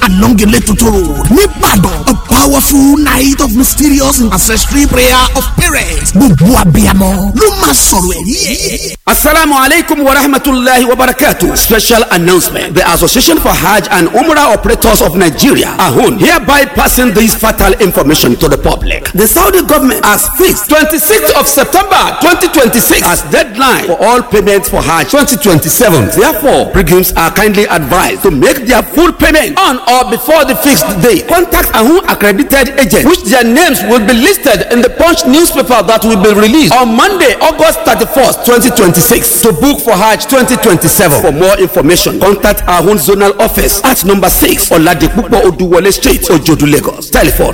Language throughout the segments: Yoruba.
along Eletutu road nìbàdàn a powerful night of mysterious and ancestral prayer of parents gbogbo abiyamọ ló máa sọ̀rọ̀ ẹ̀rí ẹ̀. Assalamu alaikum wa rahmatullahi wa barakatuh. Special announcement. The Association for Hajj and Umrah Operators of Nigeria, AHUN, hereby passing this fatal information to the public. The Saudi government has fixed 26th of September 2026 as deadline for all payments for Hajj 2027. Therefore, pilgrims are kindly advised to make their full payment on or before the fixed day. Contact AHUN accredited agents, which their names will be listed in the Punch newspaper that will be released on Monday, August 31st, 2026 to book for Hajj 2027. For more information, contact our own zonal office at number 6 Oladipupo Oduwole Street, Ojodu, Lagos. Telephone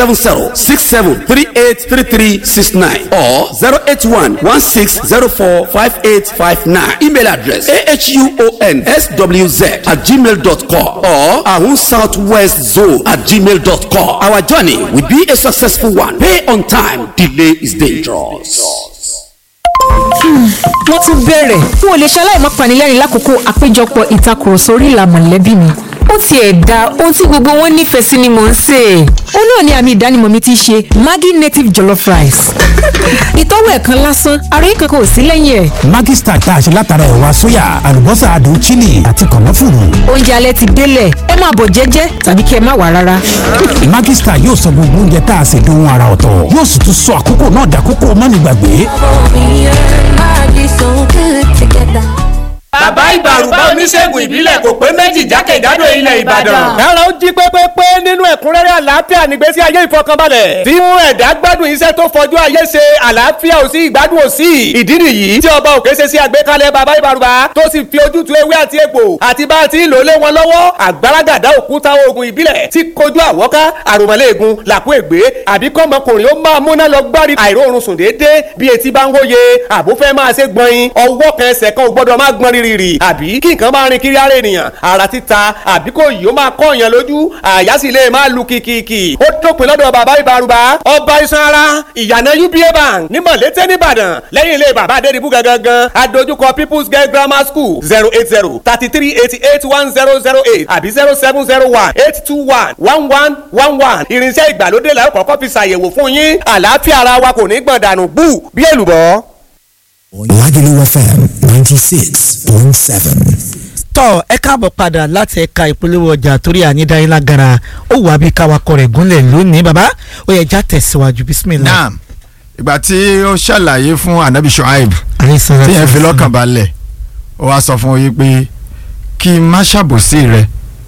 070-6738-3369 or 081-1604-5859. Email address ahunSWZ at gmail.com or ahun southwest zone at gmail.com. Our journey will be a successful one. Pay on time. Delay is dangerous. wọ́n tún bẹ̀rẹ̀ n ò lè ṣe aláìmọ́ panilẹ́rìn lákòókò àpéjọpọ̀ ìtakùrọ̀sọ orí ìlà mọ̀lẹ́bí mi ó tiẹ̀ da ohun tí gbogbo wọn nífẹ̀ẹ́ sí ni mò ń sè é ó náà ni àmì ìdánimọ̀ mi ti ṣe Maggi native jollof rice ìtọ́wò ẹ̀kan lásán ara yín kankan ò sí lẹ́yìn ẹ̀ Maggi Star tá a ṣe látara ẹ̀wà sóyà àlùbọ́sà adùn chili àti kànáfùrù. oúnjẹ alẹ́ ti délẹ̀ ẹ máa bọ̀ jẹ́jẹ́ tàbí kí ẹ má wà rárá Maggi Star yóò sọ gbogbo oúnjẹ tá a ṣe dohun ara ọ̀tọ̀ yóò sì tún sọ àkókò náà dàkókò mọ́nìgbàgbé. bàbá ìbàrùbá oníṣègùn ìbílẹ̀ kò pé méjì jákèjádò ilẹ̀ ìbàdàn. kára ó jí pépépé nínú ẹ̀kúnrẹ́rẹ́ àlàáfíà nígbésí ayé ìfọkànbalẹ̀. tí mú ẹ̀dá gbádùn iṣẹ́ tó fọjú ayé ṣe àlàáfíà ò sí ìgbádùn ò sí. ìdí nìyí tí ọba òkè ṣe sí àgbékalẹ̀ bàbá ìbàrùbá tó sì fi ojútùú ewé àti egbò àti bá a ti ń lò lé wọn lọ́wọ́ àgbàràgàdá òkúta oògùn ìbílẹ̀ tí kojú àwọ́ká àròmọ́lẹ́ẹ̀gùn làkú ègbé àbí kọ́mọkùnrin ó máa múná lọ gbárí àìróorun sùn déédéé bí etí bá ń hóye àbúfẹ́ máa ṣe gbọ̀nyin ọwọ́ kan ẹsẹ̀ kan ò gbọ́dọ̀ má gbọ́n rírì àbí kí nǹkan máa rin kiri ara ènìyàn ara títa àbí kò yìí ó máa kọ́ èèyàn lójú àyà sì lè máa lu kìkìkì ó dópin lọ́dọ̀ bàbá ìbárùbá ọba iṣan ara ìyànà uba bank ní mọ̀lété nìbàdàn lẹ́yìn ilé bàbá adédìbú gangan adójúkọ people's girl grammar school zero eight zero thirty three eighty eight one zero zero eight àbí zero seven zero one eight two one one one one one irinṣẹ́ ìgbàlódé la ó kọ́kọ́ fi ṣàyẹ̀wò fún yín àlàáfíà ara wa kò ní gbọ̀n dànù bú bí èlùbọ́. Lagelu FM ninety six point seven. tọ́ ẹ káàbọ̀ padà láti ẹ̀ka ìpolówó ọjà torí ànídáyé lágara ó wà bí káwakọ̀ rẹ̀ gúnlẹ̀ lónìí bàbá ó yẹ já tẹ̀síwájú bísímìlá. naam ìgbà tí ó ṣàlàyé fún anabi shuaib àrísàn tí yẹn fi lọ́kàn balẹ̀ ó wá sọ fún yín pé kí n má ṣàbòsí rẹ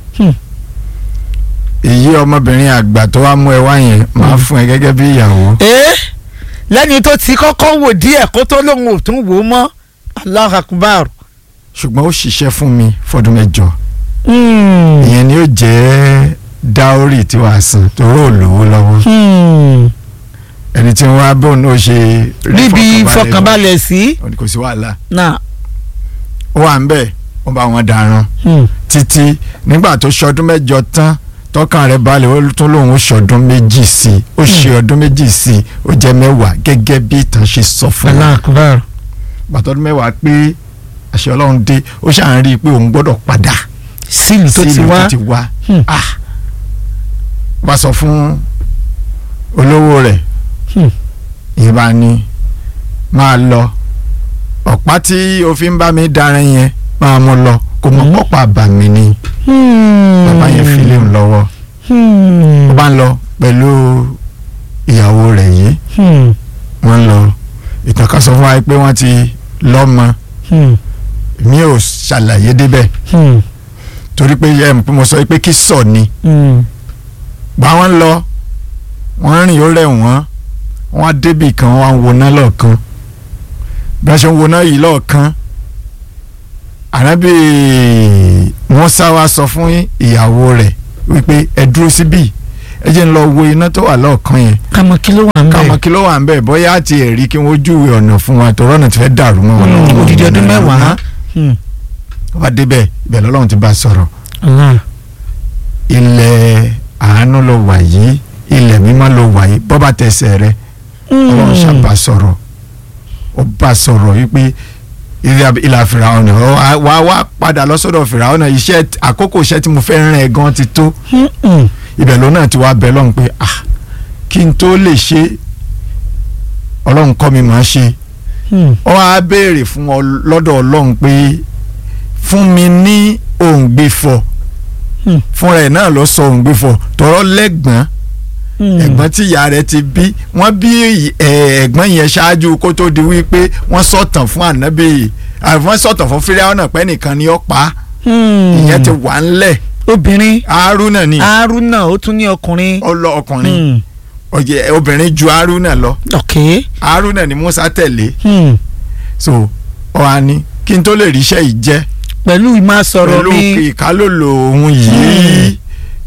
èyí ọmọbìnrin àgbà tó wá mú ẹ wá yẹn máa fún ẹ gẹ́gẹ́ bí ìyàwó. ẹ lẹ́ni tó ti kọ́kọ́ wò díẹ̀ kó tó lóun ò tún wò ó mọ́ Allahu Akbar. ṣùgbọ́n ó ṣiṣẹ́ fún mi fọdún mẹ́jọ ìyẹn ni ó jẹ́ dáórì tí wàá san torí ò lówó lọ́wọ́ ẹni tí wọ́n á bọ̀ ní ó ṣe ríbi ìfọkànbalẹ̀ sí. lọ, kò sí wàhálà náà ó wà ń bẹ̀ ó bá wọn dáràn títí nígbà tó ṣọdún mẹ́jọ tán tọkàn rẹ̀ balẹ̀ ó tún lòun ó ṣọdún méjì sí i ó ṣe ọdún méjì sí i ó jẹ́ mẹ́wàá gẹ́gẹ́ bí ìtàn ṣe sọ fún Allahu wa Akbar. gbàtọ́dún mẹ́wàá pé àṣẹ ọlọ́run dé ó ṣàn rí i pé òun gbọ́dọ̀ padà sílùú tó ti sílùú wá tó ti wá Hmm. ah wá sọ fún olówó rẹ̀ Hmm. ìbá ni máa lọ ọ̀pá tí o fi ń bá mi darin yẹn máa mú lọ kò mọ̀ pọ́pọ́ àbàmì ni bàbá yẹn fi léun lọ́wọ́ ó bá ń lọ pẹ̀lú ìyàwó rẹ̀ yìí wọ́n ń lọ ìtàn kan sọ fún wa pé wọ́n ti lọ́mọ mi ò ṣàlàyé débẹ̀ torí pé ẹ mọ̀ pé mo sọ pé kí sọ ni gbà wọ́n lọ wọ́n rìn ó rẹ̀ wọ́n wọ́n á débì kan wọ́n á ń woná lọ́ọ̀kan bí wọ́n ṣe ń woná yìí lọ́ọ̀kan ànábì wọ́n sá wa sọ fún ìyàwó rẹ̀ wípé ẹ dúró síbí ẹ jẹ́ ń lọ wo iná tó wà lọ́ọ̀kan yẹn kàmọ́ kí ló wà ń káwọn bẹ̀. kí ló wà ń bẹ̀ bóyá àti ẹ̀rí kí wọ́n júwe ọ̀nà fún wa tọ́rọ́ náà ti fẹ́ dàrú mọ́ wọn lọ́wọ́. odidi ọdún mẹ́wàá. Hmm. wá débẹ̀ ibẹ̀ lọ́lọ́run ti bá a sọ̀rọ̀ Allah. ilẹ̀ àánú ló wà yìí ilẹ̀ mímọ́ ló wà yìí bọ́ bá tẹsẹ̀ rẹ ọlọ́run ṣàbà sọ̀rọ̀ ó bá a sọ̀rọ̀ wípé ìlà fìràwọ̀nà wá wá padà lọ sọ́dọ̀ fìràwọ̀nà iṣẹ́ àkókò iṣẹ́ tí mo fẹ́ rán ẹ gan ti tó ibẹ̀ ló náà ti wá bẹ̀ lọ́hùn pé ah kí n tó lè ṣe ọlọ́run kọ́ mi máa ṣe ó wá béèrè fún ọ lọ́dọ̀ ọlọ́run pé fún mi ní òǹgbẹ́fọ̀ fúnra ẹ̀ náà lọ sọ òǹgbẹ́fọ̀ tọrọ lẹ́gbọ̀n ẹ̀gbọ́n tí ìyá rẹ̀ ti bí wọ́n bí ẹ̀gbọ́n yẹn ṣáájú kó tó di wípé wọ́n sọ̀tàn fún ànábì wọ́n sọ̀tàn fún fíráwọ́nà pẹ́ nìkan ni ó pa ìyẹn ti wà ńlẹ̀ obìnrin haruna ni haruna ó tún ní ọkùnrin. ọlọ ọkùnrin ọjẹ obìnrin ju haruna lọ ok haruna ni musa tẹ̀lé so ọ̀hán ni kí n tó lè ríṣẹ́ yìí jẹ́ pẹ̀lú ìmọ̀ sọ̀rọ̀ mi pẹ̀lú ìkálòlò ohun yìí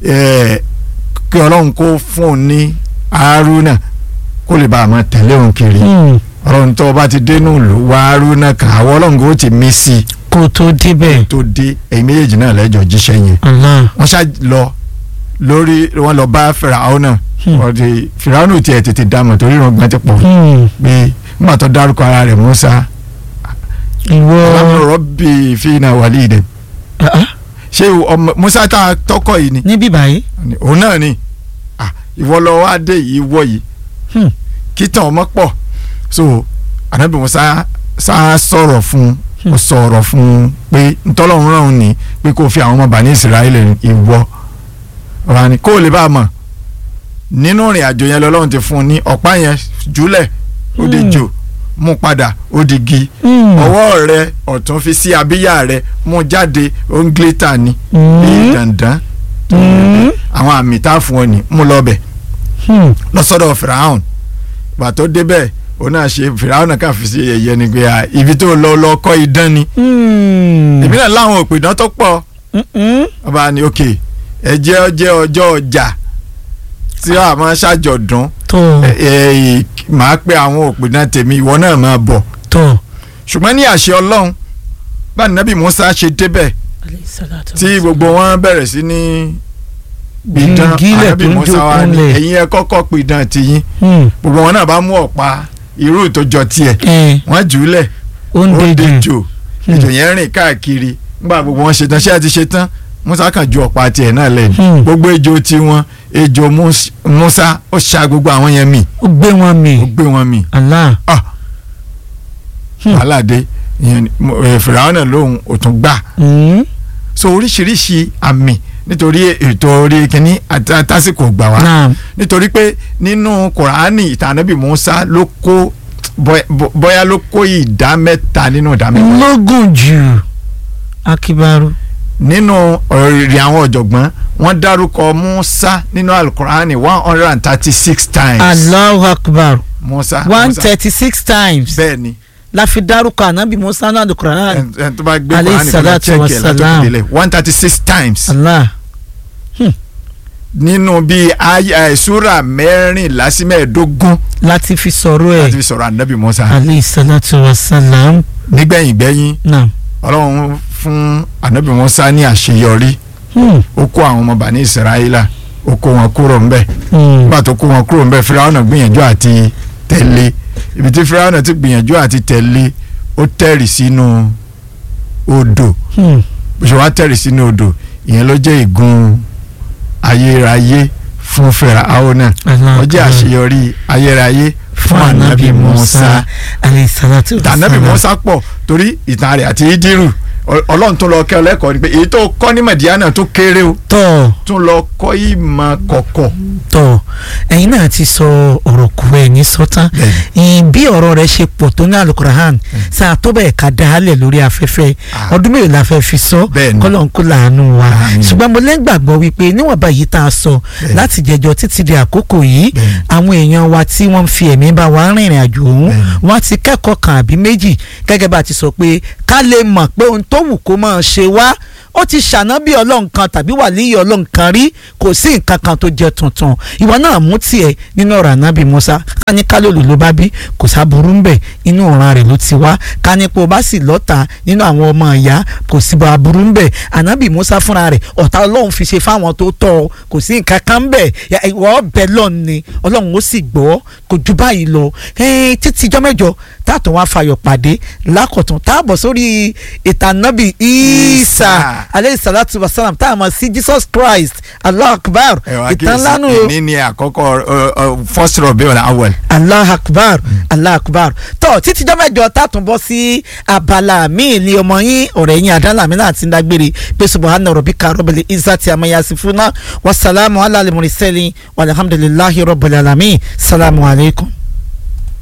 kí ọlọ́run kó fún un ní haruna kó lè bá a máa tẹ̀lé òun kiri ọlọ́run tó o bá ti dénú ìlú wá haruna kan àwọn ọlọ́run kò ti mí sí i kó tó débẹ̀ tó dé ẹ̀yin méjèèjì náà lẹ́jọ́ jíṣẹ́ yẹn wọ́n ṣá lọ lórí wọ́n lọ bá fìràwọ́n náà wọ́n ti fìràwọ́n náà tiẹ̀ tètè dààmú torí ìrọ̀gbọ́n ti pọ̀ pé nígbà tó dárúkọ ara rẹ̀ musa ìwọ ọlọ́run bí fínà wàlí ìdẹ ṣé ọmọ musa tá a tọkọ yìí ni. níbí báyìí. òun náà ni ìwọ lọ wá dé yìí wọ yìí kí tàn ọmọ pọ̀ so anabi musa sá sọ̀rọ̀ fún un ó sọ̀rọ̀ fún un pé ntọ́lọ́run rán òun ní pé kó fi àwọn ọmọ bàní ìsirayẹlẹ ìwọ ọ̀rọ̀ ni kó o lè bá a mọ̀ nínú ìrìn àjò yẹn lọ́lọ́run ti fún un ní ọ̀pá yẹn jùlẹ̀ ó di jò mú padà ó di gi ọwọ́ rẹ ọ̀tún fi sí abíyá rẹ mú jáde ó ń glétà ni bí dandan àwọn àmì tá a fún ọ ní mú lọ bẹ̀ lọ́sọ̀dọ̀ fìràhùn gbà tó débẹ̀ òun náà ṣe fìràhùn náà kàn fi sí ẹ̀yẹ ni pé ibi tó lọ lọ kọ́ idán ni èmi náà láwọn òpìdán tó pọ̀ ọba ni ok ẹ jẹ́ ọjẹ́ ọjọ́ ọjà tí a máa ṣàjọ̀dún màá pe àwọn òpìdán tèmi ìwọ náà máa bọ̀ ṣùgbọ́n ní àṣẹ ọlọ́run bá nàbì Musa ṣe débẹ̀ tí gbogbo wọn bẹ̀rẹ̀ sí ní pidán ànábì Musa wa ni ẹ̀yin ẹ kọ́kọ́ pidán tiyín gbogbo wọn náà bá mú ọ̀pá irú tó jọ tiẹ̀ wọ́n jù ú lẹ̀ ó dejò ètò yẹn rìn káàkiri nígbà gbogbo wọn ṣetán ṣé ẹ ti ṣetán Musa kàn ju ọ̀pá tiẹ̀ náà lẹ́nu gbogbo ejò tiwọn ejò Musa ó ṣa gbogbo àwọn yẹn mì ó gbé wọn mì ó gbé wọn mì Allah aládé fìràwọn náà lóhùn ó tún gbà so oríṣiríṣi àmì nítorí ètò orí kínní àtàsìkò gbà wá nítorí pé nínú kùránì ìtànàbì Musa ló kó bóyá ló kó ìdá mẹ́ta nínú ìdá mẹ́ta. lógún jù akibaru. nínú ọ̀rẹ́ àwọn ọ̀jọ̀gbọ́n wọ́n dárúkọ Musa nínú alukurani one hundred and thirty six times. Allahu akbar. Musa one thirty six times. bẹ́ẹ̀ni la fi dárúkọ anabi musa náà alukur'an ẹn tó bá gbé kùránì kan lọ check ẹ látọkùn délẹ̀ one thirty six times. Allah. nínú bíi àìsúra mẹ́rìnlá sí mẹ́ẹ̀ẹ́dógún. láti fi sọ̀rọ̀ ẹ̀ láti fi sọ̀rọ̀ anabi musa. alayhi salatu wa salam. nígbẹ̀yìn gbẹ́yìn naam. ọlọ́run fún anabi musa ní àṣeyọrí. ó kó àwọn ọmọ bani israẹla ó kó wọn kúrò ńbẹ̀. nígbà tó kó wọn kúrò ńbẹ̀ Fíráúnà gbìyànjú àti tẹ̀lé ibi tí Fíráúnà ti gbìyànjú àti tẹ̀lé ó tẹ̀rì sínú odò bó ṣe wá tẹ̀rì sínú odò ìyẹn ló jẹ́ ìgun ayérayé fún Fíráúnà ó jẹ́ àṣeyọrí ayérayé fún anabi Musa tànàbì Musa pọ̀ torí ìtàn rẹ̀ àti Ídírù ọlọ́run tó lọ kẹ́ ọ lẹ́kọ̀ọ́ ni pé èyí tó kọ́ ní Mẹ̀díánà tó kéré o tọ́ tún lọ kọ́ ìmọ̀ kọ̀kọ̀. tọ́ ẹ̀yin náà ti sọ ọ̀rọ̀ kù ẹ̀ ní sọ́tán bí ọ̀rọ̀ rẹ̀ ṣe pọ̀ tó ní alukurahan sáà tó bẹ́ẹ̀ ká dálẹ̀ lórí afẹ́fẹ́ ọdún mélòó la fẹ́ fi sọ kọ́lọ̀ ń kó làánú wa ṣùgbọ́n mo lẹ́gbàgbọ́ wípé níwọ̀nba yìí tá a sọ láti jẹjọ títí di àkókò yìí àwọn èèyàn wa tí wọ́n fi ẹ̀mí bá wa rìnrìn àjò ọ̀hún wọ́n ti kẹ́kọ̀ọ́ kan àbí méjì gẹ́gẹ́ bá a ti sọ pé ká lè mọ̀ pé ohun tó wù kó máa ṣe wá ó ti ṣànábì ọlọ́run kan tàbí wàlíyé ọlọ́run kan rí kò sí nǹkan kan tó jẹ́ tuntun ìwọ náà mú tiẹ̀ nínú ọ̀rọ̀ ànábì musa ká ní kálólù ló bá bí kò sáburú ń bẹ̀ inú ọ̀ràn rẹ̀ ló ti wá ká ní pé o bá sì lọ́ta nínú àwọn ọmọ ìyá kò sí bá aburú ń bẹ̀ ànábì musa fúnra rẹ̀ ọ̀tá ọlọ́run fi ṣe fáwọn tó tọ́ ọ kò sí nǹkan kan ń bẹ̀ ìwọ ọbẹ̀ lọ́n ni ọlọ́run ó sì gbọ́ kò ju báyìí lọ títí ijọ́ mẹ́jọ táàtún wá fayọ̀ pàdé lákọ̀tún táàbọ̀ sórí ìtànàbì isa aleyhi salatu wa salam tá a mọ̀ sí jesus christ allah akbar ìtàn lánàá o. ní ní àkọ́kọ́ first Rabiul Awwal. allah akbar allah akbar tó títí ijọ́ mẹ́jọ táàtún bọ́ sí abala míì ní ọmọ yín ọ̀rẹ́ yín àdánlámi náà ti ń dágbére pé subahana rabbika rabbil izzati amma yasifuna wasalaamu ala al-mursalin walhamdulillahi rabbil alamin salamu alaykum.